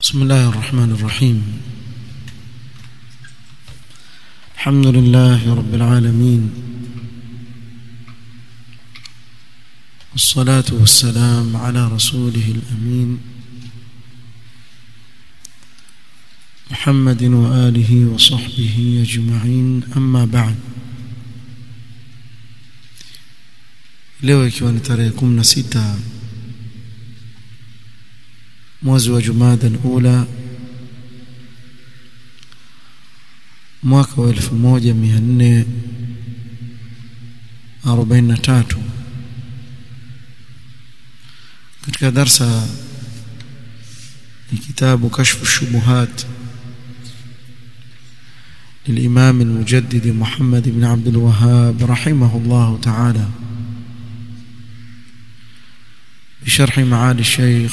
بسم الله الرحمن الرحيم الحمد لله رب العالمين والصلاة والسلام على رسوله الأمين محمد وآله وصحبه أجمعين أما بعد leo ikiwa ni tarehe 16 mwezi wa Jumada al-Ula mwaka wa 1443 katika darsa ni kitabu kashfu shubuhat للإمام المجدد محمد بن عبد الوهاب رحمه الله تعالى بشرح معالي الشيخ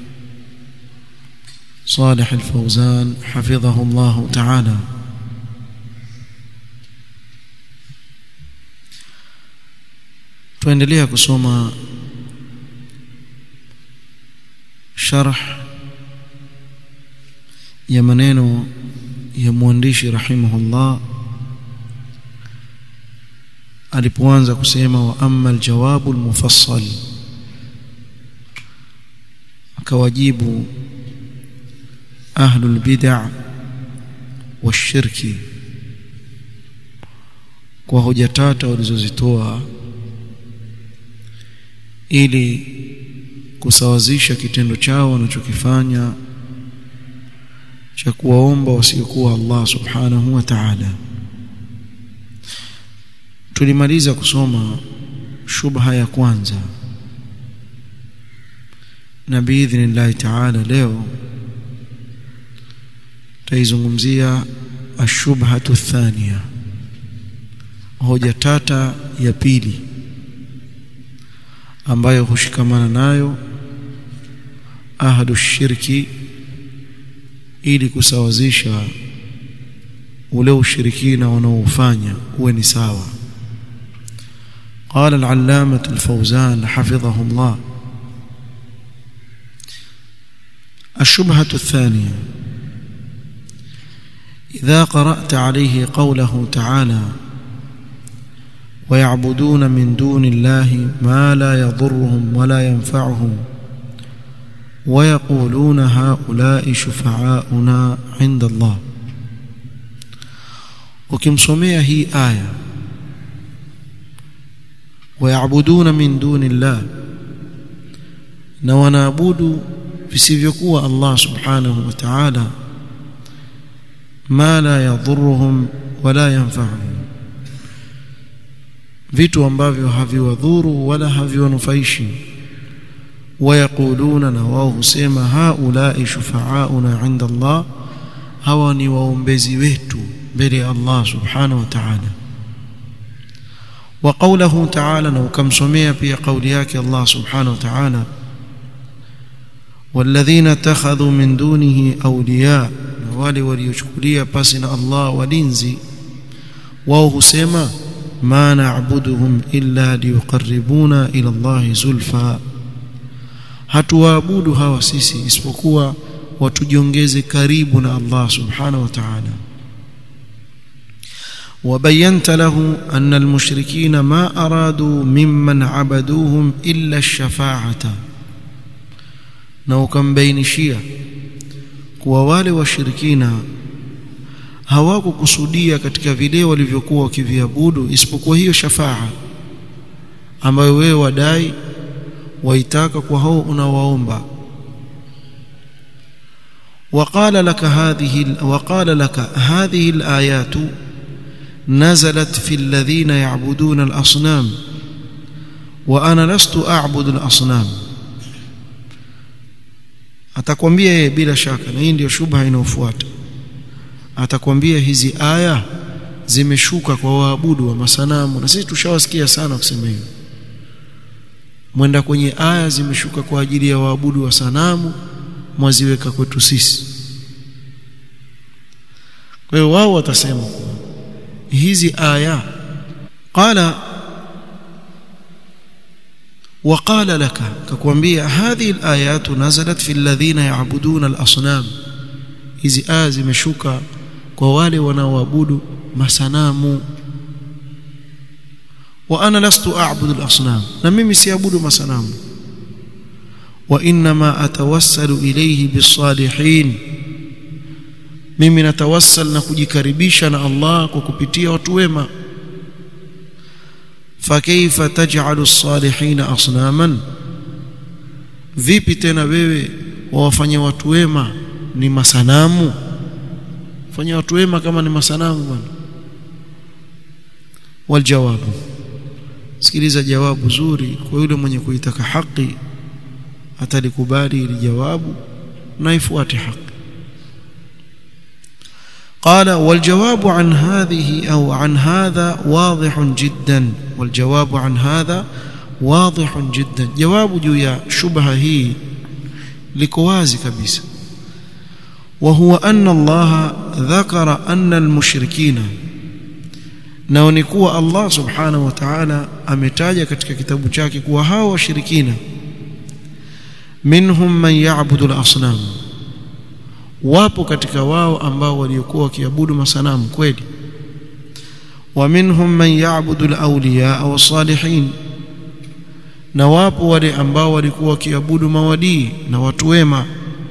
صالح الفوزان حفظه الله تعالى tuendelea kusoma sharh ya maneno ya mwandishi rahimahullah alipoanza kusema wa amma aljawabu almufassal akawajibu ahlul bid'ah washirki kwa hoja tata walizozitoa ili kusawazisha kitendo chao wanachokifanya cha kuwaomba wasiokuwa Allah subhanahu wa ta'ala tulimaliza kusoma shubha ya kwanza na biidhnillahi ta'ala leo taizungumzia ashubhatu thania hoja tata ya pili ambayo hushikamana nayo ahadu shirki ili kusawazisha ule ushirikina wanaofanya uwe ni sawa قال العلامة الفوزان حفظه الله الشبهة الثانية إذا قرأت عليه قوله تعالى ويعبدون من دون الله ما لا يضرهم ولا ينفعهم ويقولون هؤلاء شفعاؤنا عند الله وكمسمية هي آية ويعبدون من دون الله نونابود visivyokuwa Allah subhanahu wa ta'ala ma la yadhurruhum wala yanfa'uhum vitu ambavyo haviwadhuru wala haviwanufaishi wayaquluna na wao husema haulai shufa'auna 'inda Allah hawa ni waombezi wetu mbele ya Allah subhanahu wa ta'ala wa qawluhu ta'ala na ukamsomea pia kauli yake Allah subhanahu wa ta'ala والذين اتخذوا من دونه اولياء wale waliochukulia pasi na Allah walinzi wao husema ma na'buduhum illa liyuqarribuna ila Allah zulfa hatuwaabudu hawa sisi isipokuwa watujiongeze karibu na Allah subhanahu wa ta'ala وبينت له أن المشركين ما أرادوا ممن عبدوهم إلا الشفاعة na ukambainishia kuwa wale washirikina hawakukusudia katika vile walivyokuwa wakiviabudu isipokuwa hiyo shafaa ambayo wewe wadai waitaka kwa hao unawaomba وقال لك هذه وقال لك هذه الآيات نزلت في الذين يعبدون الأصنام وأنا لست أعبد الأصنام atakwambia yeye bila shaka na hii ndio shubha inayofuata atakwambia hizi aya zimeshuka kwa waabudu wa masanamu na sisi tushawasikia sana kusema hivyo mwenda kwenye aya zimeshuka kwa ajili ya waabudu wa sanamu mwaziweka kwetu sisi kwa hiyo wao watasema hizi aya qala وقال لك ككوانبيا هذه الآيات نزلت في الذين يعبدون الأصنام hizi aya zimeshuka kwa wale wanaoabudu masanamu wa ana lastu a'budu al-asnam na mimi siabudu masanamu wa inma atawassalu ilayhi bis-salihin mimi natawassal na kujikaribisha na Allah kwa kupitia watu wema fakaifa taj'alu as-salihin asnaman vipi tena wewe wawafanya watu wema ni masanamu fanya watu wema kama ni masanamu bwana waljawabu sikiliza jawabu zuri kwa yule mwenye kuitaka haki atalikubali ili jawabu na ifuate haki قال والجواب عن هذه أو عن هذا واضح جدا والجواب عن هذا واضح جدا جواب juu ya shubha hii liko wazi kabisa وهو أن الله ذكر أن المشركين nao ni kuwa Allah subhanahu wa ta'ala ametaja katika kitabu chake kuwa hao washirikina minhum man ya'budu al-asnam wapo katika wao ambao waliokuwa wakiabudu masanamu kweli wa minhum man ya'budu al-awliya aw salihin na wapo wale ambao walikuwa wakiabudu mawadii na watu wema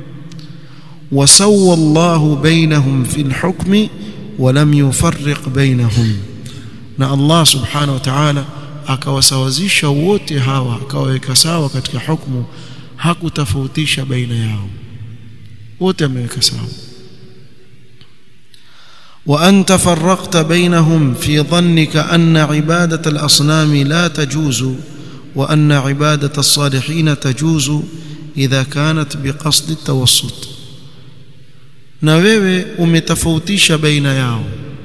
وسوى الله بينهم في الحكم ولم يفرق بينهم na Allah subhanahu wa ta'ala akawasawazisha wote hawa akawaweka sawa katika hukumu hakutofautisha baina yao wote ameweka sawa wa anta farraqta bainahum fi dhannika anna ibadata al-asnam la tajuzu wa anna ibadata as-salihin tajuzu idha kanat biqasd at-tawassut na wewe umetofautisha baina yao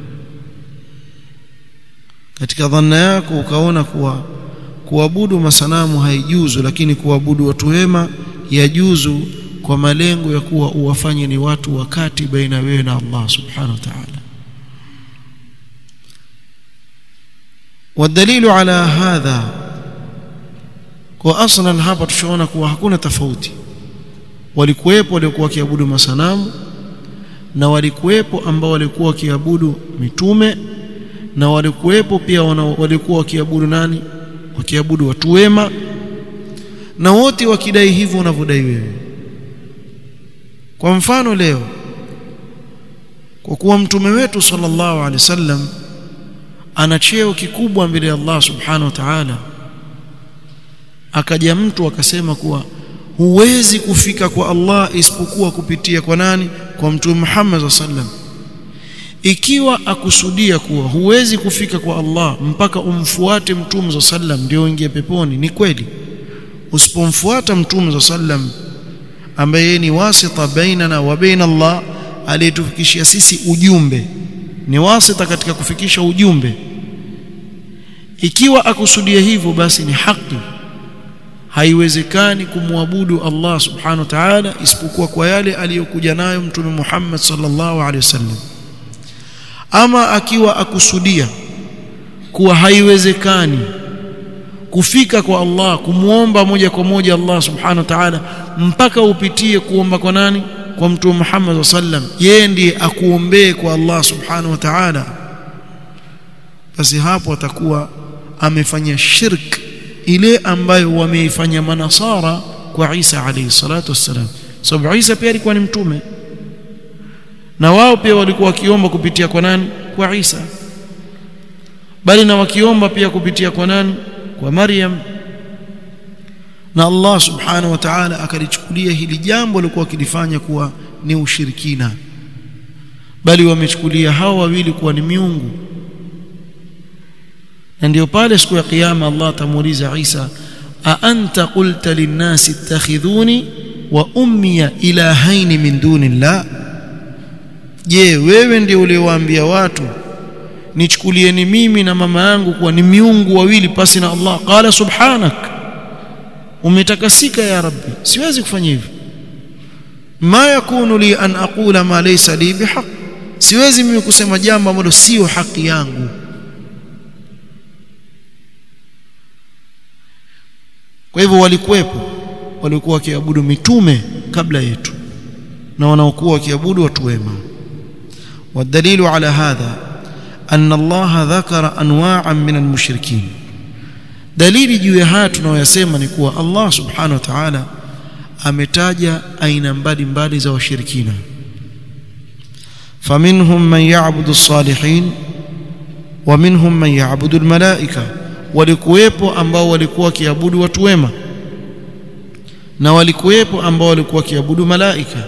katika dhanna yako ukaona kuwa kuabudu masanamu haijuzu lakini kuabudu watu wema yajuzu kwa malengo ya kuwa uwafanye ni watu wakati baina wewe na Allah subhanahu wa ta'ala والدليل على هذا kwa aslan hapa tushaona kuwa hakuna tofauti walikuwepo waliokuwa wakiabudu masanamu na walikuwepo ambao walikuwa wakiabudu mitume na walikuwepo pia walikuwa wakiabudu nani wakiabudu watu wema na wote wakidai hivyo unavyodai wewe kwa mfano leo kwa kuwa mtume wetu sallallahu alaihi wasallam ana cheo kikubwa mbele ya Allah subhanahu wa ta'ala akaja mtu akasema kuwa huwezi kufika kwa Allah isipokuwa kupitia kwa nani kwa mtume Muhammad sallam ikiwa akusudia kuwa huwezi kufika kwa Allah mpaka umfuate mtume sallam ndio uingie peponi ni kweli usipomfuata mtume sallam ambaye ni wasita bainana wa baina Allah aliyetufikishia sisi ujumbe ni wasita katika kufikisha ujumbe ikiwa akusudia hivyo basi ni haki haiwezekani kumwabudu Allah subhanahu wa ta'ala isipokuwa kwa yale aliyokuja nayo mtume Muhammad sallallahu alaihi wasallam ama akiwa akusudia kuwa haiwezekani kufika kwa Allah kumuomba moja kwa moja Allah subhanahu wa ta'ala mpaka upitie kuomba kwa nani kwa mtume Muhammad sallam yeye ndiye akuombee kwa Allah subhanahu wa ta'ala basi hapo atakuwa amefanya shirk ile ambayo wameifanya manasara kwa Isa alayhi salatu wassalam sababu Isa pia alikuwa ni mtume na wao pia walikuwa wakiomba kupitia kwa nani kwa Isa bali na wakiomba pia kupitia kwa nani kwa Maryam na Allah subhanahu wa ta'ala akalichukulia hili jambo lilikuwa wakilifanya kuwa ni ushirikina bali wamechukulia hao wawili kuwa ni miungu na ndio pale siku ya kiyama Allah atamuuliza Isa a anta qulta linnasi ittakhidhuni wa ummiya ilahaini min dunillah je wewe ndio uliowaambia watu nichukulieni mimi na mama yangu kuwa ni miungu wawili pasi na Allah qala subhanak umetakasika ya rabbi siwezi kufanya hivyo ma yakunu li an aqula ma laysa li bihaq siwezi mimi kusema jambo ambalo sio haki yangu kwa hivyo walikuwepo walikuwa wakiabudu mitume kabla yetu na wanaokuwa wakiabudu watu wema والدليل على هذا أن الله ذكر أنواعا من المشركين dalili juu ya haya tunayoyasema ni kuwa Allah subhanahu wa ta'ala ametaja aina mbalimbali za washirikina faminhum man ya'budu as-salihin wa minhum man ya'budu al-malaika walikuwepo ambao walikuwa wakiabudu watu wema na walikuwepo ambao walikuwa wakiabudu malaika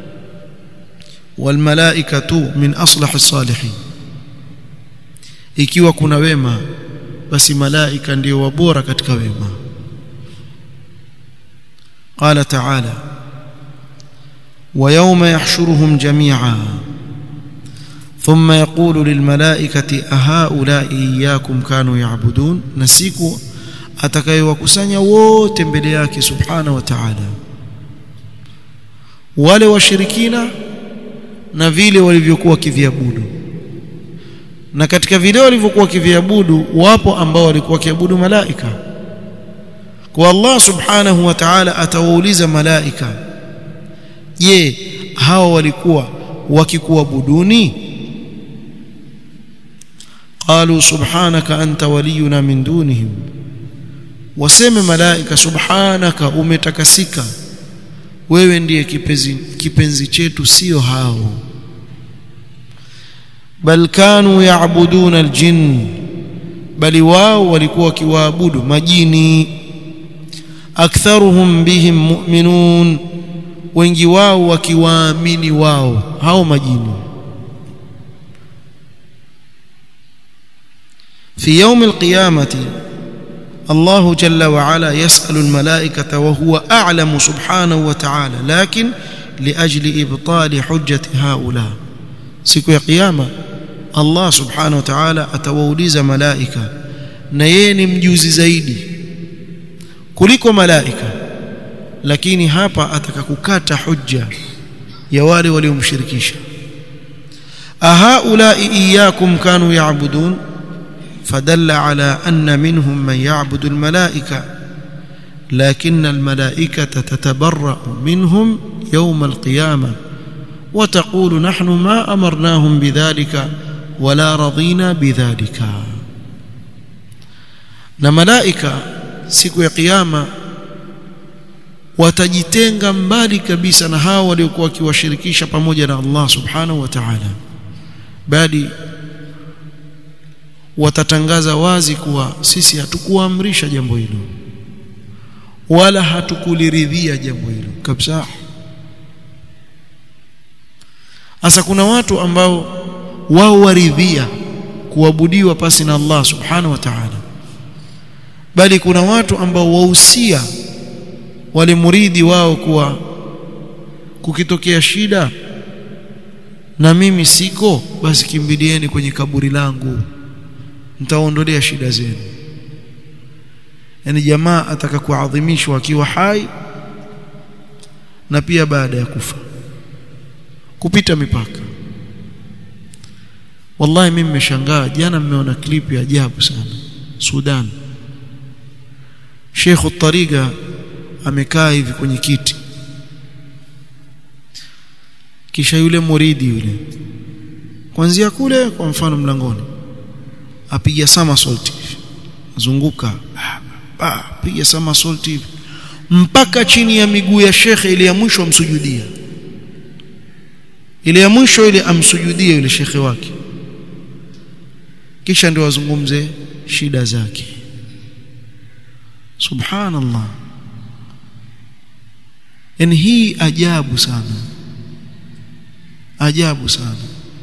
walmalaikatu min aslahi as-salihin ikiwa kuna wema basi malaika ndio wabora katika wema قال تعالى ويوم يحشرهم جميعا ثم يقول للملائكة أهؤلاء إياكم كانوا يعبدون نسيكو atakayewakusanya wote mbele yake subhana wa ta'ala wale washirikina na vile walivyokuwa wakiviabudu na katika vile walivyokuwa wakiviabudu wapo ambao walikuwa wakiabudu malaika kwa Allah subhanahu wa ta'ala atawauliza malaika je hawa walikuwa wakikuabuduni qalu subhanaka anta waliyuna min dunihim waseme malaika subhanaka umetakasika wewe ndiye kipenzi, kipenzi chetu sio hao bal kanu yaabuduna aljin bali wao walikuwa wakiwaabudu majini aktharuhum bihim mu'minun wengi wao wakiwaamini wao hao majini في يوم القيامة الله جل وعلا يسأل الملائكة وهو أعلم سبحانه وتعالى لكن لأجل إبطال حجة هؤلاء siku ya kiyama Allah subhanahu wa ta'ala atawauliza malaika na yeye ni mjuzi zaidi kuliko malaika lakini hapa ataka kukata hujja ya wale waliomshirikisha ahaulai iyyakum kanu ya'budun فدل على أن منهم من يعبد الملائكة لكن الملائكة تتبرأ منهم يوم القيامة وتقول نحن ما أمرناهم بذلك ولا رضينا بذلك na malaika siku ya kiyama watajitenga mbali kabisa na hao waliokuwa wakiwashirikisha pamoja na Allah subhanahu wa ta'ala bali watatangaza wazi kuwa sisi hatukuamrisha jambo hilo wala hatukuliridhia jambo hilo kabisa Asa kuna watu ambao wao waridhia kuabudiwa pasi na Allah subhanahu wa ta'ala bali kuna watu ambao wahusia wale muridi wao kuwa kukitokea shida na mimi siko basi kimbilieni kwenye kaburi langu nitaondolea shida zenu yani jamaa ataka kuadhimishwa akiwa hai na pia baada ya kufa kupita mipaka wallahi mimi nimeshangaa jana mmeona clip ya ajabu sana Sudan Sheikh Tariga amekaa hivi kwenye kiti kisha yule muridi yule kuanzia kule kwa mfano mlangoni apiga somersault zunguka ah, piga somersault hivi mpaka chini ya miguu ya shekhe ile ya mwisho amsujudia ile ya mwisho ile amsujudie yule shekhe wake kisha ndio wazungumze shida zake subhanallah yani hii ajabu sana ajabu sana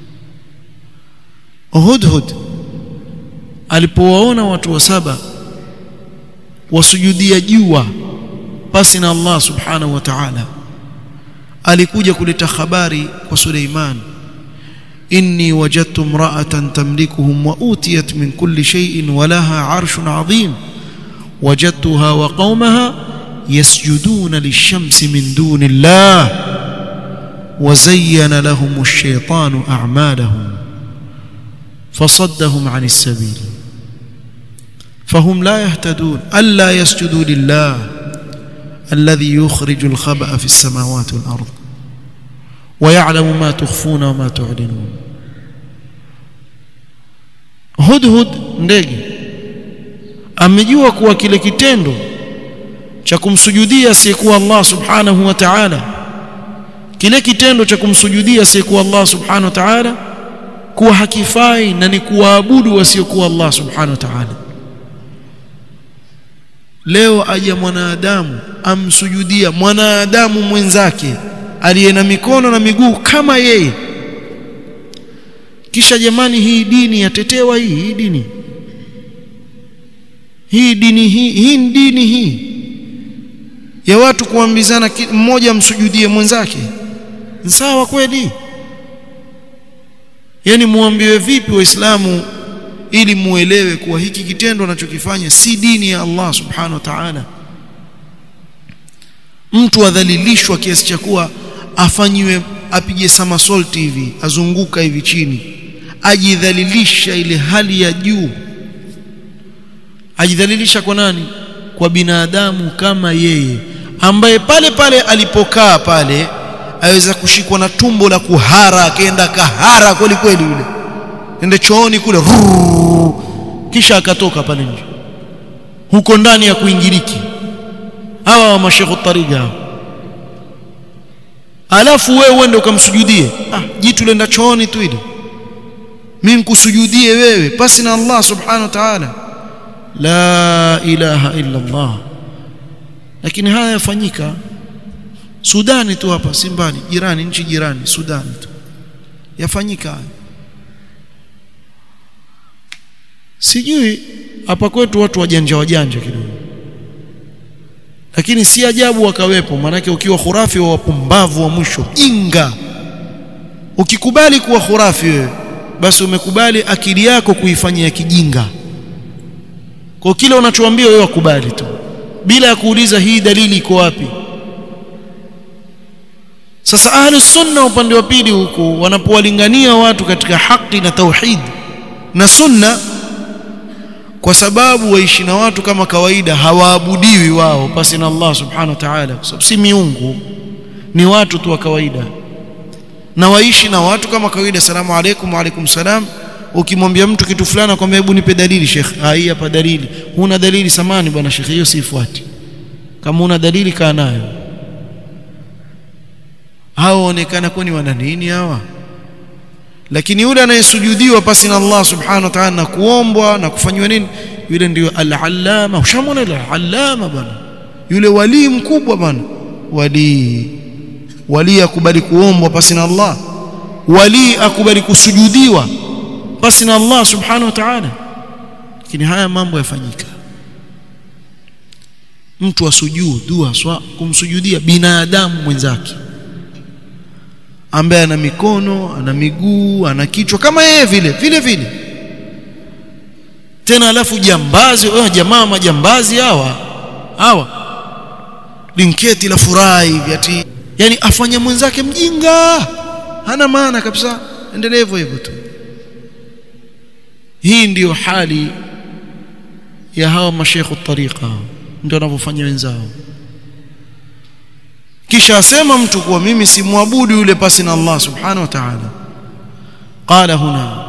Hudhud alipowaona watu wa saba wasujudia jua pasi na Allah subhanahu wa ta'ala alikuja kuleta habari kwa Suleiman inni wajadtu imra'atan tamlikuhum wa utiyat min kulli shay'in wa laha 'arshun 'azim wajadtuha wa qaumaha yasjuduna lish-shamsi min duni Allah wa zayyana lahum ash-shaytanu a'malahum فصدهم عن السبيل فهم لا يهتدون ألا يسجدوا لله الذي يخرج الخبأ في السماوات والأرض ويعلم ما تخفون وما تعلنون hudhud ndege amejua kuwa kile kitendo cha kumsujudia asiyekuwa Allah subhanahu wa ta'ala kile kitendo cha kumsujudia asiyekuwa Allah subhanahu wa ta'ala kuwa hakifai na ni kuwaabudu wasiokuwa Allah subhanahu wa ta'ala leo aja mwanadamu amsujudia mwanadamu mwenzake aliye na mikono na miguu kama yeye kisha jamani hii dini yatetewa hii hii dini hii dini hii hii ni dini hii ya watu kuambizana mmoja amsujudie mwenzake sawa kweli yani muambiwe vipi waislamu ili muelewe kuwa hiki kitendo anachokifanya si dini ya Allah subhanahu wa ta'ala mtu adhalilishwa kiasi cha kuwa afanyiwe apige somersault hivi azunguka hivi chini ajidhalilisha ile hali ya juu ajidhalilisha kwa nani kwa binadamu kama yeye ambaye pale pale alipokaa pale aweza kushikwa na tumbo la kuhara akaenda kahara kweli kweli yule ende chooni kule rrrr, kisha akatoka pale nje huko ndani ya kuingiliki hawa wa mashekhu tariga alafu wewe uende ukamsujudie ah jitu lenda chooni tu ile mimi nikusujudie wewe pasi na Allah subhanahu wa ta'ala la ilaha illa Allah lakini haya yafanyika Sudani tu hapa si mbali jirani nchi jirani Sudani tu yafanyika haya sijui hapa kwetu watu wajanja wajanja kidogo lakini si ajabu wakawepo manake ukiwa khurafi wa wapumbavu wa mwisho jinga ukikubali kuwa khurafi wewe basi umekubali akili yako kuifanyia kijinga kwa kile unachoambiwa wewe wakubali tu bila ya kuuliza hii dalili iko wapi sasa ahli sunna upande wa pili huko wanapowalingania watu katika haki na tauhid na sunna kwa sababu waishi na watu kama kawaida hawaabudiwi wao pasi na Allah subhanahu wa ta'ala kwa sababu si miungu ni watu tu wa kawaida na waishi na watu kama kawaida salamu alaykum wa alaykum salam ukimwambia mtu kitu fulani akwambia hebu nipe dalili sheikh hii hapa dalili huna dalili samani bwana sheikh hiyo sifuati kama una dalili kaa nayo hao onekana kwani wana nini hawa lakini yule anayesujudiwa pasi na Allah subhanahu wa ta'ala na kuombwa na kufanywa nini yule ndio al-allama ushamona al-allama bwana yule wali mkubwa bwana wali wali akubali kuombwa pasi na Allah wali akubali kusujudiwa pasi na Allah subhanahu wa ta'ala lakini haya mambo yafanyika mtu asujudu haswa kumsujudia binadamu mwenzake ambaye ana mikono ana miguu ana kichwa kama yeye vile vile vile tena alafu jambazi oh, jamaa majambazi hawa hawa linketi la furaha hivi ati yani afanya mwenzake mjinga hana maana kabisa endelee hivyo hivyo tu hii ndiyo hali ya hawa mashekhu tariqa ndio wanavyofanya wenzao kisha asema mtu kuwa mimi simwabudu yule pasi na Allah subhanahu wa ta'ala qala huna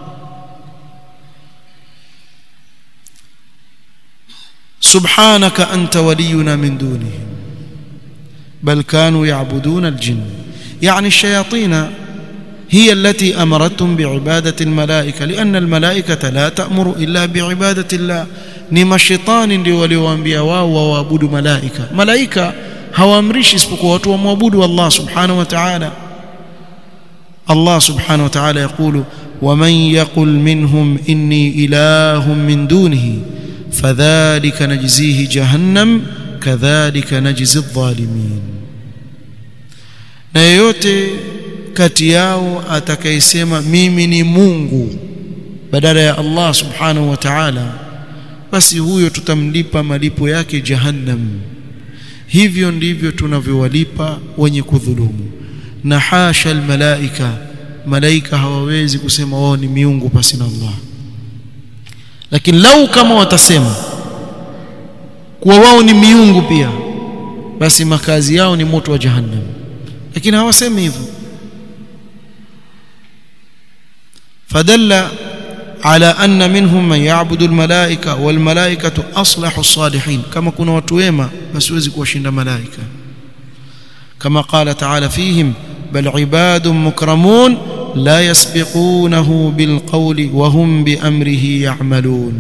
سبحانك أنت ولينا من دونهم بل كانوا يعبدون الجن يعني الشياطين هي التي أمرتهم بعبادة الملائكة لأن الملائكة لا تأمر إلا بعبادة الله نما الشيطان ndio waliowaambia wao waabudu malaika malaika hawaamrishi isipokuwa watu wamwabudu Allah subhanahu wa ta'ala Allah subhanahu wa ta'ala يقول ومن يقل منهم إني إله من دونه فذلك نجزيه جهنم كذلك نجزي الظالمين na yeyote kati yao atakayesema mimi ni Mungu badala ya Allah subhanahu wa ta'ala basi huyo tutamlipa malipo yake jahannam hivyo ndivyo tunavyowalipa wenye kudhulumu na hasha almalaika malaika hawawezi kusema wao ni miungu pasi na Allah lakini lau kama watasema kuwa wao ni miungu pia basi makazi yao ni moto wa jahannam lakini hawasemi hivyo فدل على أن منهم من يعبد الملائكة والملائكة أصلح الصالحين كما كنا وتويما بس وزك وشند ملائكة كما قال تعالى فيهم بل عباد مكرمون لا يسبقونه بالقول وهم بأمره يعملون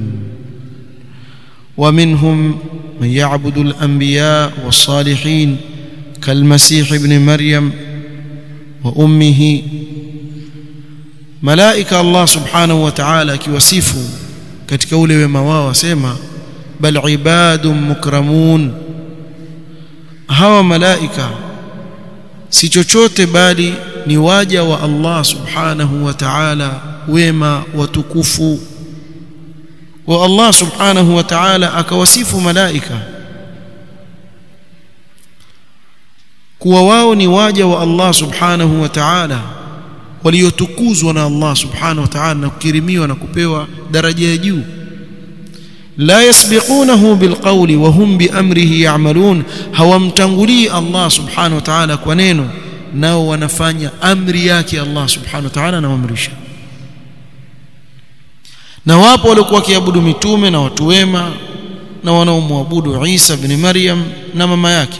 ومنهم من يعبد الأنبياء والصالحين كالمسيح ابن مريم وأمه malaika Allah subhanahu wa ta'ala akiwasifu katika ule wema wao asema bal ibadun mukramun hawa malaika si chochote bali ni waja wa Allah subhanahu wa ta'ala wema watukufu wa Allah subhanahu wa ta'ala akawasifu malaika kuwa wao ni waja wa Allah subhanahu wa ta'ala waliotukuzwa na Allah subhanahu wa ta'ala na kukirimiwa na kupewa daraja ya juu la yasbiqunahu bilqawli wa hum biamrihi ya'malun hawamtangulii Allah subhanahu wa ta'ala kwa neno nao wanafanya amri yake Allah subhanahu wa ta'ala anawaamrisha na wapo waliokuwa wakiabudu mitume na watu wema na wanaomwabudu Isa ibn Maryam na mama yake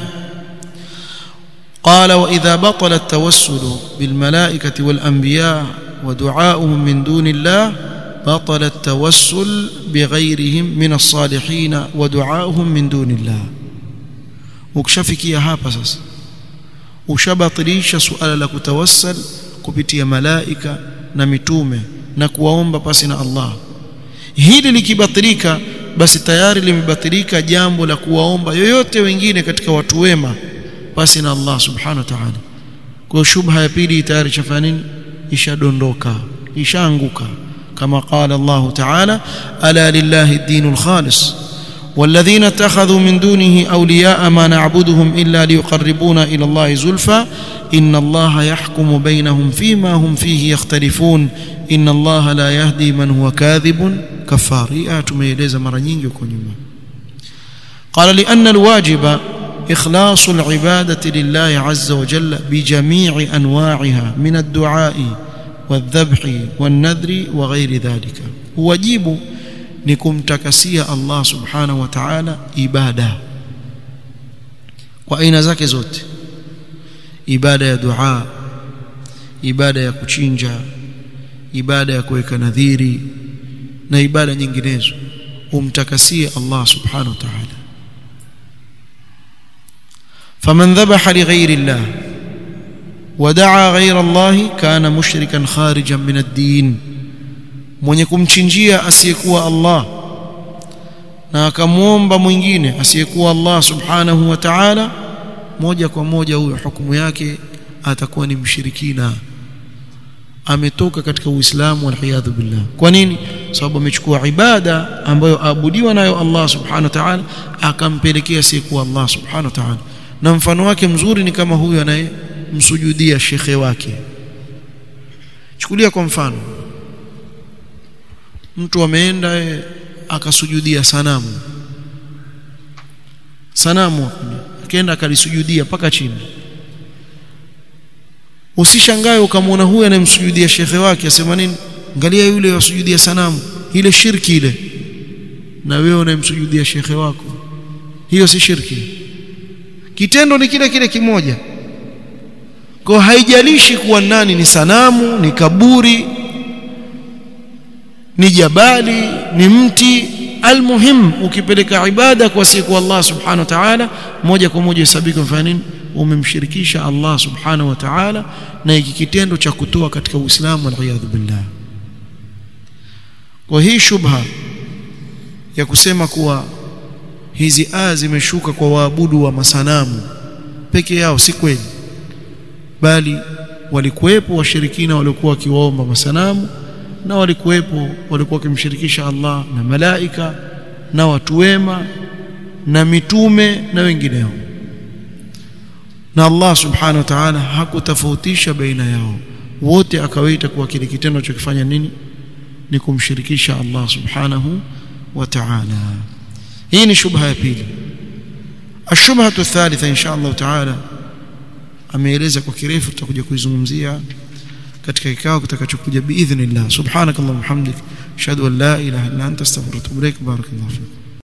قال واذا بطل التوسل بالملائكه والانبياء ودعاؤهم من دون الله بطل التوسل بغيرهم من الصالحين ودعاؤهم من دون الله ukishafikia hapa sasa ushabatilisha suala la kutawassal kupitia malaika na mitume na kuwaomba pasi na Allah hili likibatilika basi tayari limebatilika jambo la kuwaomba yoyote wengine katika watu wema pasi na Allah subhanahu wa ta'ala kwa shubha ya pili tayari chafanya nini ishadondoka ishaanguka kama qala Allah ta'ala ala lillahi ad-dinul khalis والذين اتخذوا من دونه أولياء ما نعبدهم إلا ليقربونا إلى الله زلفى إن الله يحكم بينهم فيما هم فيه يختلفون إن الله لا يهدي من هو كاذب كفار آتميلeza mara nyingi huko nyuma قال لأن الواجب إخلاص العبادة لله عز وجل بجميع أنواعها من الدعاء والذبح والنذر وغير ذلك واجب nikumtakasia Allah subhanahu wa ta'ala ibada kwa aina zake zote ibada ya dua ibada ya kuchinja ibada ya kuweka nadhiri na ibada nyinginezo umtakasie Allah subhanahu wa ta'ala فمن ذبح لغير الله ودعا غير الله كان مشركا خارجا من الدين mwenye kumchinjia asiyekuwa Allah na akamwomba mwingine asiyekuwa Allah subhanahu wa ta'ala moja kwa moja huyo hukumu yake atakuwa ni mshirikina ametoka katika Uislamu walhiyadhu billah kwa nini sababu amechukua ibada ambayo aabudiwa nayo Allah subhanahu wa ta'ala akampelekea asiyekuwa Allah subhanahu wa ta'ala na mfano wake mzuri ni kama huyu anayemsujudia shekhe wake chukulia kwa mfano mtu ameenda akasujudia sanamu sanamu akaenda akalisujudia mpaka chini usishangae ukamwona huyu anayemsujudia shekhe wake asema nini angalia yule wasujudia sanamu ile shirki ile na wewe unayemsujudia shekhe wako hiyo si shirki kitendo ni kile kile kimoja kwa haijalishi kuwa nani ni sanamu ni kaburi ni jabali ni mti almuhim ukipeleka ibada kwa siku Allah subhanahu wa ta'ala moja kwa moja hesabika mfano nini umemshirikisha Allah subhanahu wa ta'ala na hiki kitendo cha kutoa katika Uislamu waliyadhu billah kwa hii shubha ya kusema kuwa hizi aya zimeshuka kwa waabudu wa masanamu peke yao si kweli bali walikuwepo washirikina waliokuwa wakiwaomba masanamu na walikuwepo walikuwa wakimshirikisha Allah na malaika na watu wema na mitume na wengineo na Allah subhanahu wa ta'ala hakutofautisha baina yao wote akawaita kuwa kile kitendo cha kufanya nini ni kumshirikisha Allah subhanahu wa ta'ala hii ni shubha ya pili ashubhatu thalitha insha Allah ta'ala ameeleza kwa kirefu tutakuja kuizungumzia katika kikao kitakachokuja biidhnillah subhanakallahumma hamdik ashhadu an la ilaha illa anta astaghfiruka wa atubu ilaik barakallahu fik